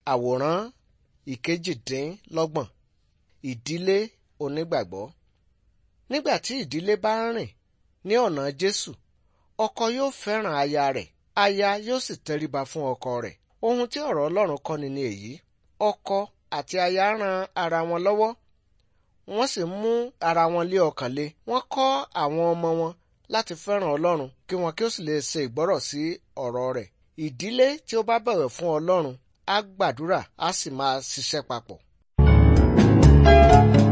Àwòrán ìkejìdínlọ́gbọ̀n Ìdílé onígbàgbọ́. Nígbà tí ìdílé bá ń rìn ní ọ̀nà Jésù, ọkọ yóò fẹ́ràn aya rẹ̀, aya yóò sì tẹríba fún ọkọ rẹ̀. Ohun tí ọ̀rọ̀ Ọlọ́run kọ́ni ni èyí. Ọkọ àti aya ran ara wọn lọ́wọ́, wọ́n sì mú ara wọn lé ọkàn le. Wọ́n kọ́ àwọn ọmọ wọn láti fẹ́ràn Ọlọ́run kí wọn kí ó sì lè ṣe ìgbọ́rọ̀ sí ọ̀rọ̀ rẹ̀. Ìdílé tí ó bá bọ̀wọ̀ fún Ọlọ́run á gbàdúrà á sì máa ṣiṣẹ́ papọ̀.